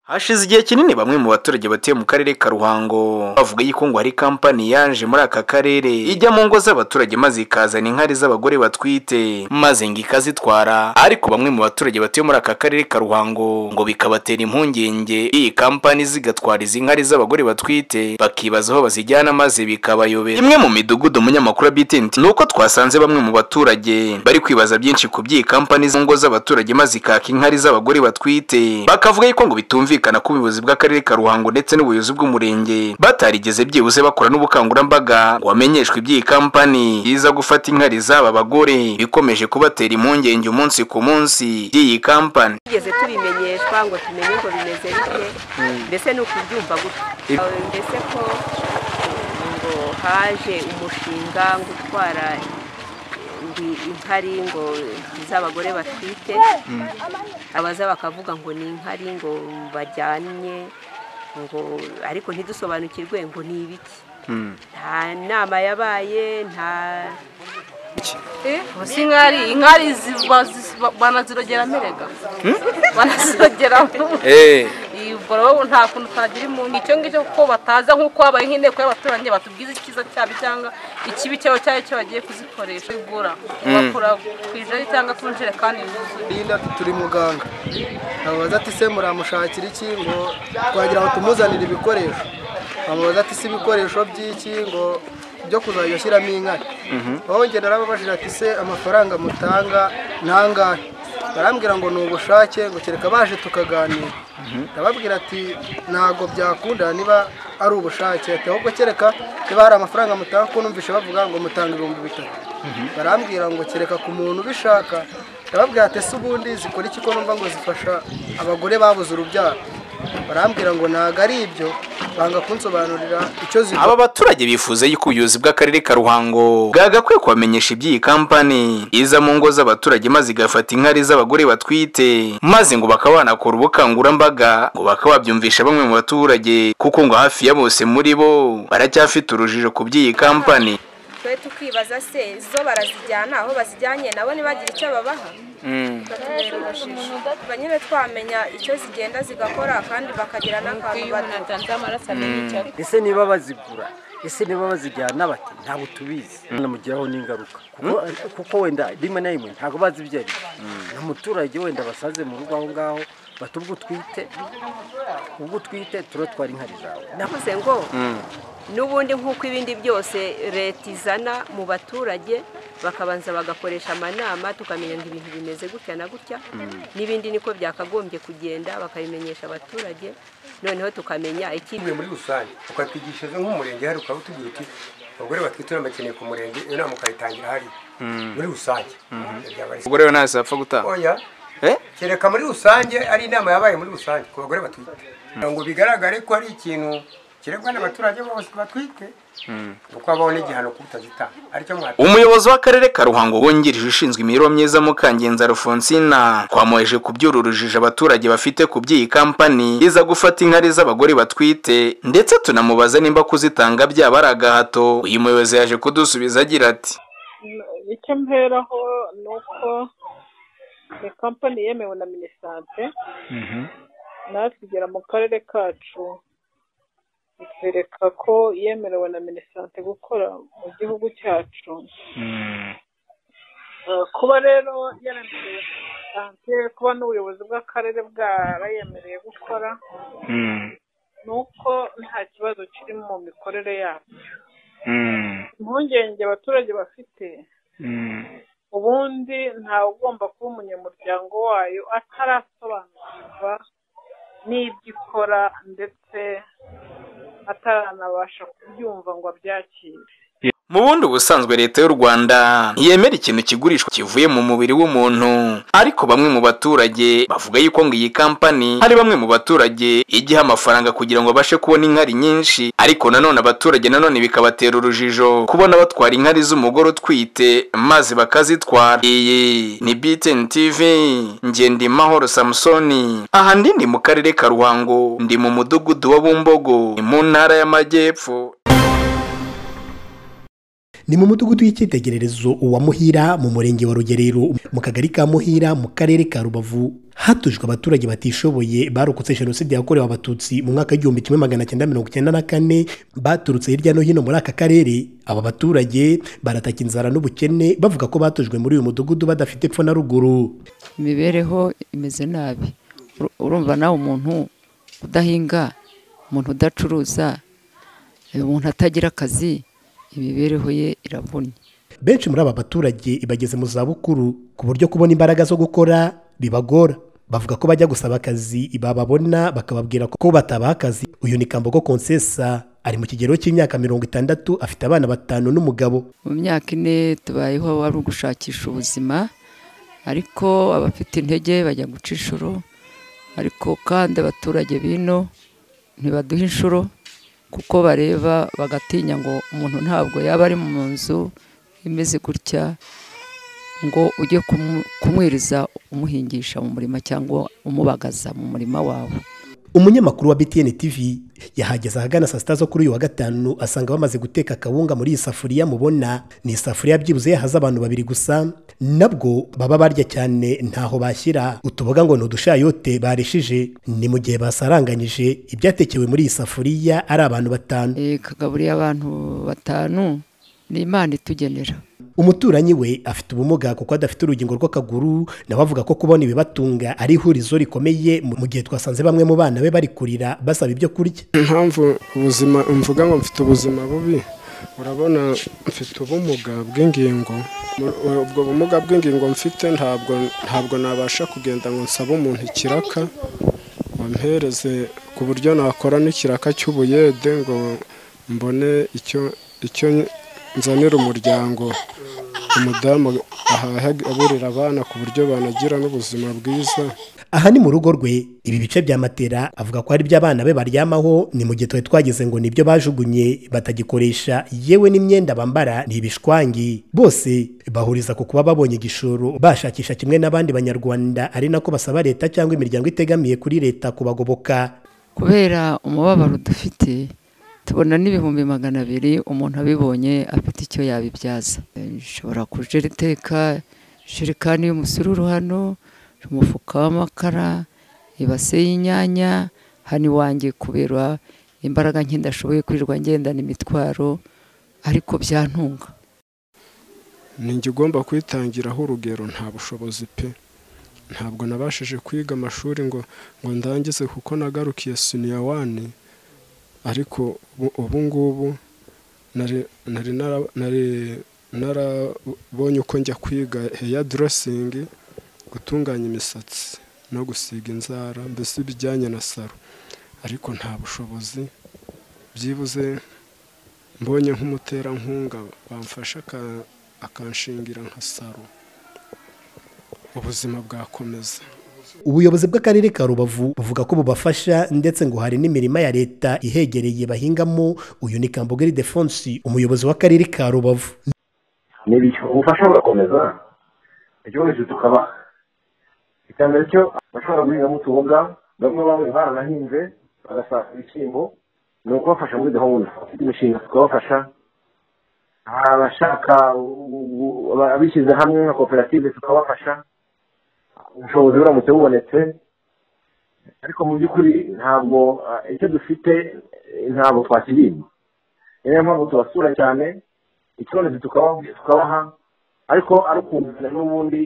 hashize igihe kinini bamwe mu baturage batuye mu karere ka ruhango bavuga yuko ngo hari kampani yaje muri aka karere ijya mu ngo z'abaturage maze ikazana inkari z'abagore batwite maze ngo ikazitwara ariko bamwe mu baturage batuye muri aka karere ka ruhango ngo bikabatera impungenge iyi kampani zigatwara izi nkari z'abagore batwite bakibaza aho bazijyana maze bikabayobera imwe mu midugudu umunyamakuru wa BTN ni uko twasanze bamwe mu baturage bari kwibaza byinshi ku by'iyi kampani zo ngo z'abaturage maze ikaka inkari z'abagore batwite bakavuga yuko ngo bitumvikana ko ubuyobozi bw'akarere ka ruhango ndetse n'ubuyobozi bw'umurenge batarigeze byibuze bakora n'ubukangurambaga ngo bamenyeshwe iby'iyi kampani iza gufata inkari z'aba bagore bikomeje kubatera impungenge umunsi ku munsi by'iyi kampani tugeze tubimenyeshwa ngo tumenye ngo bimeze bite mbese ni ukubyumva gutya Ibi- mbese ko ngo haje umushinga ngo utwara ndi- inkari ngo z'abagore batwite abaza bakavuga ngo ni inkari ngo bajyanye ngo ariko ntidusobanukirwe ngo ni ibiki nta nama yabaye nta ubu si inkari inkari zi- ba- zi- ba- banazirogera amerega banazirogera ubwo nta kuntu twagira impunzi icyo ngicyo kuko bataza nk'uko habaye nk'inteko y'abaturage batubwiza icyiza cyabo cyangwa ikibi cyabo cyayo cyo bagiye kuzikoresha igura bakura ku ijari cyangwa ku njerekani yuzuye Linda ati turi muganga amubaza ati se muramushakira iki ngo twagira ngo tumuzanire ibikoresho amubaza ati se ibikoresho by'iki ngo byo kuzajya ushyiramo inkari aho ngenda narababajije ati se amafaranga mutanga ntangahe barambwira ngo ni ubushake ngo kereka baje tukaganira ndababwira ati ntabwo byakunda niba ari ubushake ati ahubwo kereka niba hari amafaranga mutanga kuko numvise bavuga ngo mutanga ibihumbi bitatu barambwira ngo kereka ku muntu ubishaka ndababwira ati ese ubundi zikora iki ko numva ngo zifasha abagore babuze urubyaro barambwira ngo ntabwo ari ibyo banga kunsobanurira icyo zikora aba baturage bifuza yuko ubuyobozi bw'akarere ka ruhango bwagakwiye kubamenyesha iby'iyi kampani iza mu ngo z'abaturage maze igafata inkari z'abagore batwite maze ngo bakaba banakora ubukangurambaga ngo bakaba babyumvisha bamwe mu baturage kuko ngo hafi ya bose muri bo baracyafite urujijo ku by'iyi kampani twe tukibaza se zo barazijyana aho bazijyanye nabo ntibagira icyo babaha bakatubera urujijo tuba nyine twamenya icyo zigenda zigakora kandi bakagira n'akantu bato ese niba bazigura ese niba bazijyana bati ntabwo tubizi namugiraho n'ingaruka kuko, kuko wenda rimwe na rimwe ntabwo bazi ibyo ari byo. ni umuturage wenda basaze mu rugo aho ngaho bati ubwo utwite ubwo utwite turotwara inkari zawe navuze ngo n'ubundi nk'uko ibindi byose leta izana mu baturage bakabanza bagakoresha amanama tukamenya ngo ibintu bimeze gutya na gutya n'ibindi niko byakagombye kugenda bakabimenyesha abaturage noneho tukamenya iki tuvuye muri rusange ukatwigisha nk'umurenge hari ukaba utubwira uti abagore batwite uramakeneye ku murenge iyo nama ukayitangira hariya muri rusange Byaba ari- ubwo rero ntacyo yapfa gutanga oya kereka muri rusange ari inama yabaye muri rusange ku bagore batwite kugira ngo bigaragare ko ari ikintu kiregwa n'abaturage bose batwite kuko habaho n'igihano kuko utazitanga aricyo mwatanga umuyobozi w'akarere ka ruhango wungirije ushinzwe imibereho myiza mukangenza rufonsina twamuheje kubyura urujijo abaturage bafite ku by'iyi kampani iza gufata inkari z'abagore batwite ndetse tunamubaza nimba kuzitanga byaba ari agahato uyu muyobozi yaje kudusubiza agira ati icyo mperaho ni uko ni kampani yemewe na minisante natwe igera mu karere kacu itwereka ko yemerewe na minisante gukora mu gihugu cyacu Eh, kuba rero yaremerewe na minisante kuba n'ubuyobozi bw'akarere bwarayemereye gukora ni uko nta kibazo kiri mu mikorere yabo impungenge abaturage bafite ubundi ntawe ugomba kuba umunyamuryango wayo atarasobanukirwa n'ibyo ikora ndetse ataranabasha kubyumva ngo abyakire mu bundi ubusanzwe leta y'u rwanda ntiyemera ikintu kigurishwa kivuye mu mubiri w'umuntu ariko bamwe mu baturage bavuga yuko ngo iyi kampani hari bamwe mu baturage igiha amafaranga kugira ngo abashe kubona inkari nyinshi ariko nanone abaturage nanone bikabatera urujijo kubona batwara inkari z'umugore utwite maze bakazitwara iyi ni BTN TV Ngendimahoro Samsoni aha ndi ndi mu karere ka Ruhango ndi mu mudugudu wa Bumbogo mu ntara y'amajyepfo ni mu mudugudu w'icyitegererezo wa muhira mu murenge wa rugerero mu kagari ka muhira mu karere ka rubavu hatujwe abaturage batishoboye barokotse jenoside yakorewe abatutsi mu mwaka w'igihumbi kimwe magana cyenda mirongo icyenda na kane baturutse hirya no hino muri aka karere aba baturage barataka inzara n'ubukene bavuga ko batujwe muri uyu mudugudu badafite epfo na ruguru imibereho imeze nabi urumva nawe umuntu udahinga umuntu udacuruza umuntu atagira akazi imibereho ye iravunnye benshi muri aba baturage bageze mu zabukuru ku buryo kubona imbaraga zo gukora bibagora bavuga ko bajya gusaba akazi bababona bakababwira ko batabaha akazi uyu ni kambogo konsesa ari mu kigero cy'imyaka mirongo itandatu afite abana batanu n'umugabo mu myaka ine tubayeho wari ugushakisha ubuzima ariko abafite intege bajya guca inshuro ariko kandi abaturage bino ntibaduha inshuro kuko bareba bagatinya ngo umuntu ntabwo yaba ari mu nzu imeze gutya ngo ujye kumwiriza umuhingisha mu murima cyangwa umubagaza mu murima wawe umunyamakuru wa btn tv yahageze ahagana saa sita zo kuri uyu wa gatanu asanga bamaze guteka akawunga muri iyi safuriya mubona ni isafuriya byibuze yahaze abantu babiri gusa nabwo baba barya cyane ntaho bashyira utuboga ngo ni udushayote barishije ni mu gihe basaranganyije ibyatekewe muri iyi safuriya ari abantu batanu kagaburiye abantu batanu ni imana itugenera umuturanyi we afite ubumuga kuko adafite urugingo rw'akaguru nawe avuga ko kubona ibibatunga ari ihurizo rikomeye mu gihe twasanze bamwe mu bana be bari kurira basaba ibyo kurya impamvu ubuzima mvuga ngo mfite ubuzima bubi urabona mfite ubumuga bw'ingingo ubwo bumuga bw'ingingo mfite ntabwo ntabwo nabasha kugenda ngo nsabe umuntu ikiraka mpereze ku buryo nakora n'ikiraka cy'ubuyede ngo mbone icyo icyo nzanira umuryango umudamu ahaha aburira abana ku buryo banagira n'ubuzima bwiza aha ni mu rugo rwe ibi bice bya matera avuga ko ari iby'abana be baryamaho ni mu gihe twari twageze ngo nibyo bajugunye batagikoresha yewe n'imyenda bambara ni ibishwangi bose bahuriza ku kuba babonye igishoro bashakisha kimwe n'abandi banyarwanda ari nako basaba leta cyangwa imiryango itegamiye kuri leta kubagoboka kubera umubabaro dufite tubona n'ibihumbi magana abiri umuntu abibonye afite icyo yabibyaza ishobora kujera iteka jerikani y'umusururu hano umufuka w'amakara ibase y'inyanya hano iwanjye kubera imbaraga nke ndashoboye kwirirwa ngendana imitwaro ariko byantunga ninjye ugomba kwitangiraho urugero nta bushobozi pe ntabwo nabashije kwiga amashuri ngo ngo ndangize kuko nagarukiye siniya wani ariko ubu ngubu narabonye uko njya kwiga heya dorosingi gutunganya imisatsi no gusiga inzara mbese ibijyanye na saro ariko nta bushobozi byibuze mbonye nk'umuterankunga bamfasha akanshingira nka saro ubuzima bwakomeza ubuyobozi bw'akarere ka rubavu buvuga ko bubafasha ndetse ngo hari n'imirima ya leta ihegereye bahingamo uyu ni kambogeri defonsi umuyobozi w'akarere ka rubavu ubufasha burakomeza icyo wese tukaba icyambere cyo bashobora guhingamo utuboga bamwe bamwe baranahinze bagasarura ibishyimbo ni ukubafasha muri gahunda imishinga tukabafasha abashaka abishyize hamwe nka koperative tukabafasha ubushobozi buramutse bubonetse ariko mu by'ukuri ntabwo icyo dufite ntabwo twakiriye niyo mpamvu tubasura cyane ikibonetse tukabaha ariko ari ukumvikana n'ubundi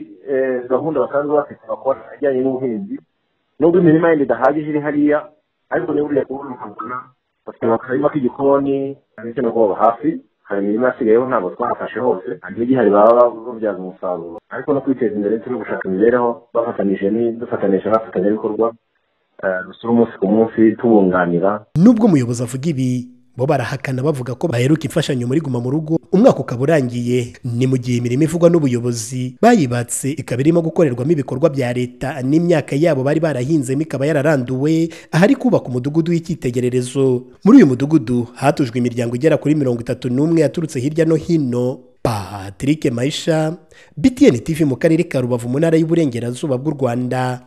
gahunda basanzwe bafite bakora ijyanye n'ubuhinzi nubwo imirima yindi idahagije iri hariya ariko niba uriya kubona ukabona bafite akarima k'igikoni ndetse no kubaba hafi hari imirima yasigayeho ntabwo twafashe hose hari n'igihari baba babyaza umusaruro ariko no kwiteza imbere ndetse no gushaka imibereho bafatanije dufatanije n'abafatanyabikorwa dusura umunsi ku munsi tubunganira nubwo umuyobozi avuga ibi bo barahakana bavuga ko baheruka imfashanyo muri guma mu rugo umwaka ukaba urangiye ni mu gihe imirimo ivugwa n'ubuyobozi bayibatse ikaba irimo gukorerwamo ibikorwa bya leta n'imyaka yabo bari barahinzemo ikaba yararanduwe ahari kubaka umudugudu w'icyitegererezo muri uyu mudugudu hatujwe imiryango igera kuri mirongo itatu n'umwe yaturutse hirya no hino patrick mayisha btn tv mu karere ka rubavu mu ntara y'uburengerazuba bw'u rwanda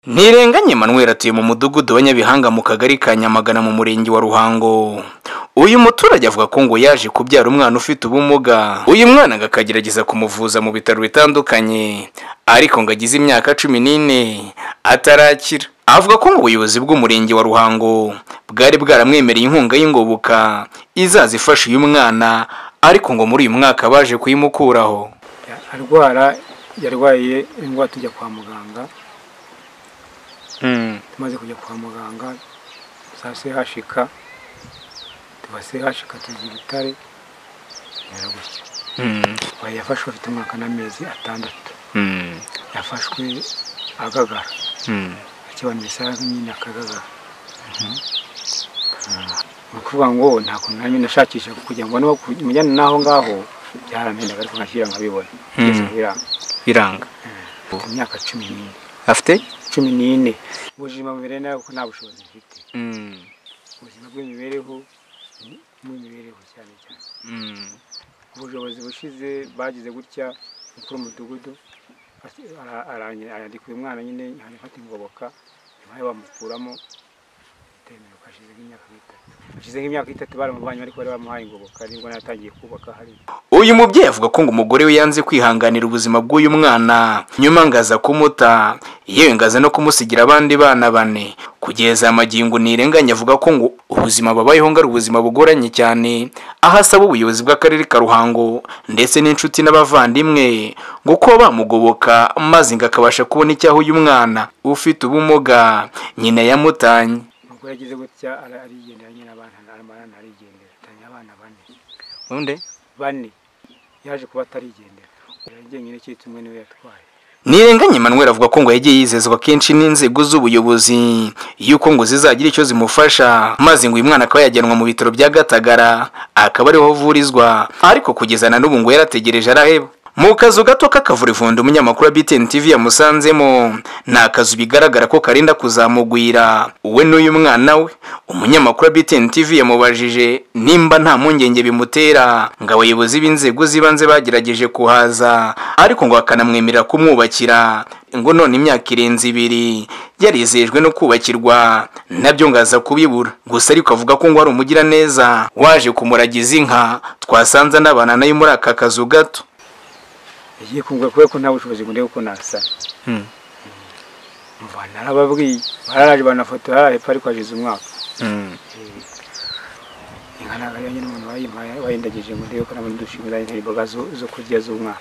ntirenganye manweri atuye mu mudugudu wa nyabihanga mu kagari ka nyamagana mu murenge wa ruhango uyu muturage avuga ko ngo yaje kubyara umwana ufite ubumuga uyu mwana ngo akagerageza kumuvuza mu bitaro bitandukanye ariko ngo agize imyaka cumi n'ine atarakira avuga ko ngo ubuyobozi bw'umurenge wa ruhango bwari bwaramwemereye inkunga y'ingoboka izaza ifasha uyu mwana ariko ngo muri uyu mwaka baje kuyimukuraho arwara yarwaye indwara tujya kwa muganga tumaze kujya kwa muganga za sehashika tuba sehashika tuzi ibitare bimera gutya Uyu yafashwe afite umwaka n'amezi atandatu yafashwe agagara akibanira isaha nyine akagagara ni ukuvuga ngo nta kuntu nanjye nashakisha kugira ngo mujyane n'aho ngaho byaramendaga ariko nkashyira nkabibona kugeza ubu biranga biranga Afite imyaka cumi n'ine afite cumi n'ine ubuzima bumere nabi kuko nta bushobozi mfite ubuzima bw'imibereho bw'imibereho cyane cyane ubushobozi bushize bagize gutya mukuru w'umudugudu arandika uyu mwana nyine afata ingoboka nyuma yo bamukuramo itemewe hashize nk'imyaka nk'itatu hashize nk'imyaka itatu baramuvanye ariko bari bamuhaye ingoboka nibwo natangiye kubaka hariya uyu mubyeyi avuga ko ngo umugore we yanze kwihanganira ubuzima bw'uyu mwana nyuma ngo aza kumuta yewe ngo aza no kumusigira abandi bana bane kugeza amagingo ntirenganya avuga ko ngo ubuzima babayeho ngo ari ubuzima bugoranye cyane aho asaba ubuyobozi bw'akarere ka ruhango ndetse n'inshuti n'abavandimwe ngo kuba bamugoboka maze ngo akabasha kubona icyaho uyu mwana ufite ubumuga nyina yamutanye ubwo yagize gutya ara- arigendera nyine abana aramara arigendera atanya abana bane undi bane yaje kuba atarigendera yagendera cyitse umwe niwe yatwaye ntirenganye manweri avuga ko ngo yagiye yizezwa kenshi n'inzego z'ubuyobozi yuko ngo zizagira icyo zimufasha maze ngo uyu mwana akaba yajyanwa mu bitaro bya gatagara akaba ariho avurizwa ariko kugeza na n'ubu ngo yarategereje araheba mu kazu gato k'akavurivundo umunyamakuru wa btn tv yamusanzemo ni akazu bigaragara ko karinda kuzamugwira we n'uyu mwana we umunyamakuru wa btn tv yamubajije nimba nta mpungenge bimutera ngo abayobozi b'inzego z'ibanze bagerageje kuhaza ariko ngo bakanamwemerera kumwubakira ngo none imyaka irenze ibiri yarizejwe no kubakirwa nabyo ngo aza kubibura gusa ariko avuga ko ngo ari umugiraneza waje kumuragiza inka twasanze anabana nayo muri aka kazu gato yagiye kumbwira kubera ko nta bushobozi ngo ndebe uko nasana mva narababwiye bararaje banafotora hepfo ariko hashize umwaka inka ntabwo ariyo nyine umuntu wayimpaye wayindagije ngo ndebe ko nabona udushimwe zayintera imboga zo- zo kurya z'umwana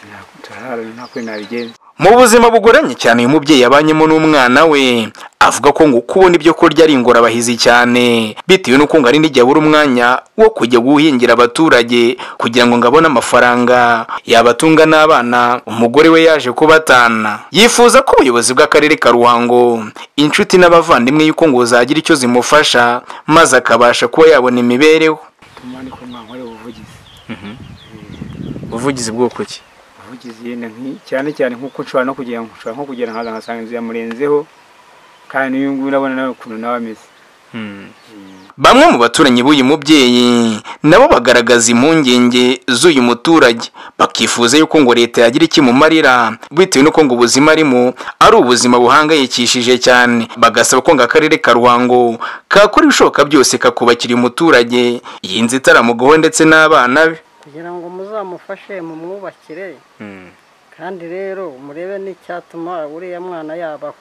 Nta- turararana nta kuri nabigenza mu buzima bugoranye cyane uyu mubyeyi yabanyemo n'umwana we avuga ko ngo kubona ibyo kurya ari ingorabahizi cyane bitewe n'uko ngo ari n'igihe abura umwanya wo kujya guhingira abaturage kugira ngo ngo abone amafaranga yabatunga n'abana umugore we yaje kubatana yifuza ko ubuyobozi bw'akarere ka ruhango inshuti n'abavandimwe yuko ngo zagira icyo zimufasha maze akabasha kuba yabona imibereho tuma ni ko mwana wari ubuvugizi ubuvugizi bw'uko ki ubuvugizi yenda nki- cyane cyane nk'uko nshobora no kugera nshobora nko kugera nkaza nkasanga inzu yamurenzeho kandi n'uyu nguyu urabona nawe ukuntu nawe ameze Bamwe mu baturanyi b'uyu mubyeyi nabo bagaragaza impungenge z'uyu muturage bakifuza yuko ngo leta yagira ikimumarira bitewe n'uko ngo ubuzima arimo ari ubuzima buhangayikishije cyane bagasaba ko ngo akarere ka Ruhango kakora ibishoboka byose kakubakira uyu muturage iyi nzu itaramugowe ndetse n'abana be kugira ngo muzamufashe mumwubakire kandi rero murebe n'icyatuma uriya mwana yabaho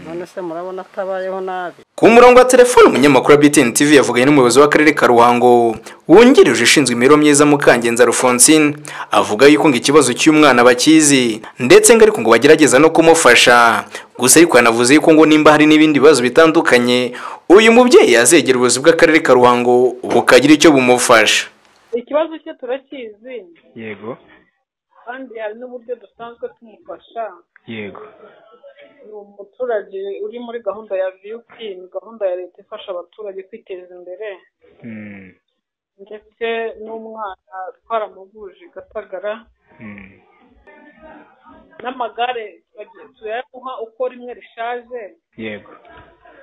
none se murabona atabayeho nabi ku murongo wa telefoni umunyamakuru wa BTN TV yavuganye n'umuyobozi w'akarere ka Ruhango wungirije ushinzwe imibereho myiza Mukangenza Alphonsine avuga yuko ngo ikibazo cy'umwana bakizi ndetse ngo ariko ngo bagerageza no kumufasha gusa ariko yanavuze yuko ngo nimba hari n'ibindi bibazo bitandukanye uyu mubyeyi yazegera ubuyobozi bw'akarere ka Ruhango bukagira icyo bumufasha ikibazo cye turakizi yego kandi hari n'uburyo dusanzwe tumufasha yego ni umuturage uri muri gahunda ya viyupi ni gahunda ya leta ifasha abaturage kwiteza imbere ndetse n'umwana twaramuvuje i gatagara n'amagare turagiye turayamuha uko rimwe rishaje yego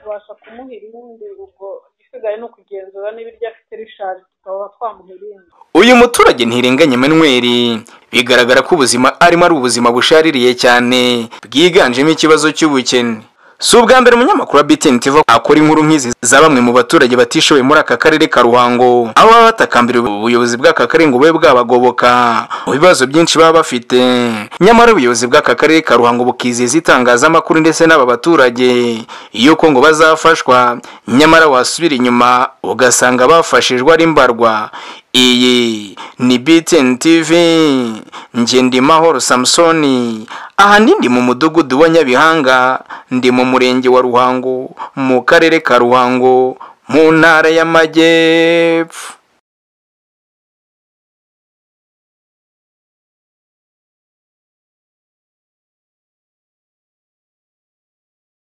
tubasha kumuha irindi ubwo igisigaye ni ukugenzura niba iryo afite rishaje tukaba twamuha irindi uyu muturage ntirenganya Emmanuel bigaragara ko ubuzima arimo ari ubuzima bushaririye cyane bwiganjemo ikibazo cy'ubukene si ubwa mbere umunyamakuru wa BTN TV akora inkuru nk'izi za bamwe mu baturage batishoboye muri aka karere ka Ruhango aho baba batakambira ubuyobozi bw'aka karere ngo bube bwabagoboka mu bibazo byinshi baba bafite nyamara ubuyobozi bw'aka karere ka Ruhango bukizeza itangazamakuru ndetse n'aba baturage iyo ko ngo bazafashwa nyamara wasubira inyuma ugasanga bafashijwe ari mbarwa iyi ni BTN TV njye ndi mahoro samusoni ahandi ndi mu mudugudu wa nyabihanga ndi mu murenge wa ruhango mu karere ka ruhango mu ntara y'amajyepfo